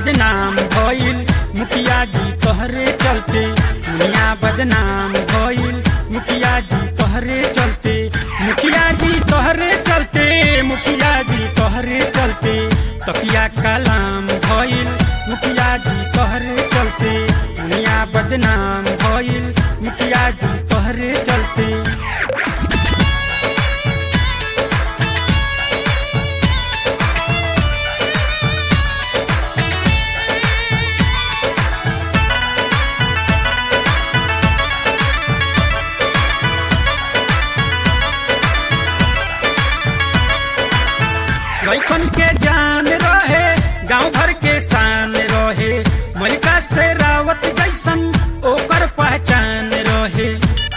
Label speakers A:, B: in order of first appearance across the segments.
A: बदनाम भइल मुखिया जी तोहरे चलते दुनिया बदनाम भइल मुखिया जी तोहरे चलते मुखिया जी तोहरे चलते मुखिया जी तोहरे चलते तकिया कलाम भइल मुखिया जी तोहरे चलते दुनिया बदनाम भइल मुखिया जी तोहरे चलते लैकन के जान रहे गांव भर के शान रहे मलिका से रावत जैसन ओकर पहचान रहे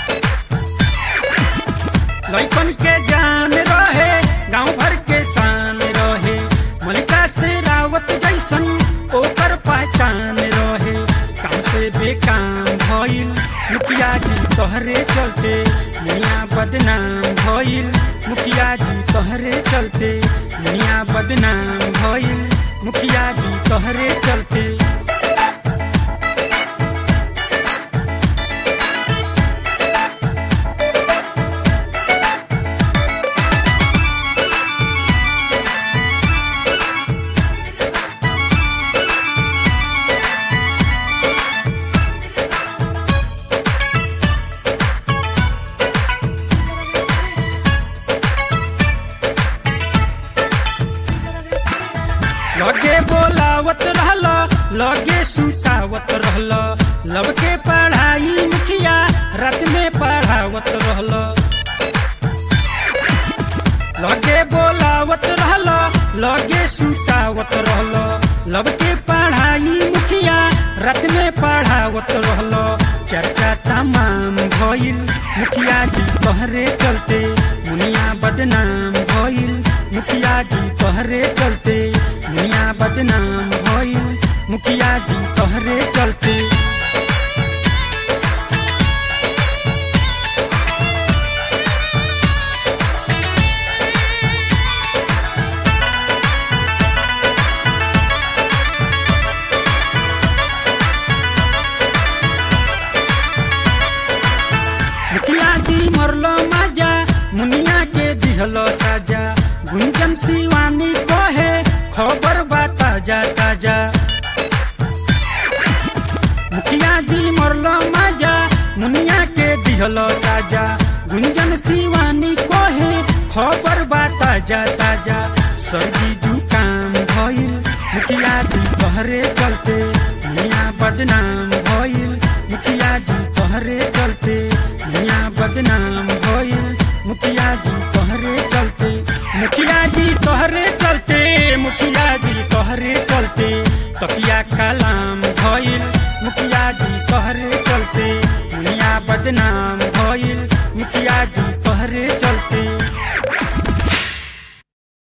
A: लैकन के जान रहे गांव भर के शान रहे मलिका से रावत जैसन ओकर पहचान रहे काम से बेकाम भइल मुखिया जी तोहरे चलते दुनिया बदनाम भइल मुखिया जी तोहरे चलते दुनिया बदनाम भइल मुखिया जी तोहरे चलते लगे बोलावत रहल लगे सुतावत रहल लब के पढ़ाई मुखिया रात में पढ़ावत रहल लगे बोलावत रहल लगे सुतावत रहल लब के पढ़ाई मुखिया रात में पढ़ावत रहल चर्चा तमाम भइल मुखिया जी तोहरे चलते मुनिया बदनाम भइल मुखिया जी तोहरे चलते दुनिया बदनाम भइल मुखिया जी तोहरे चलते मुखिया जी मरलो माजा मुनिया के दिहलो साजा गुंजन शिवानी कहे खबर बा ताजा ताजा मुखिया जी मरलो माजा मुनिया के दिहलो साजा गुंजन शिवानी कहे खबर बा ताजा ताजा सर्दी जुकाम भइल मुखिया जी तोहरे चलते दुनिया बदनाम भइल मुखिया जी तोहरे चलते दुनिया बदनाम भइल मुखिया जी तोहरे चलते मुखिया जी तोहरे चलते मुखिया जी तोहरे चलते तकिया कलाम भइल मुखिया जी तोहरे चलते दुनिया बदनाम भइल मुखिया जी तोहरे चलते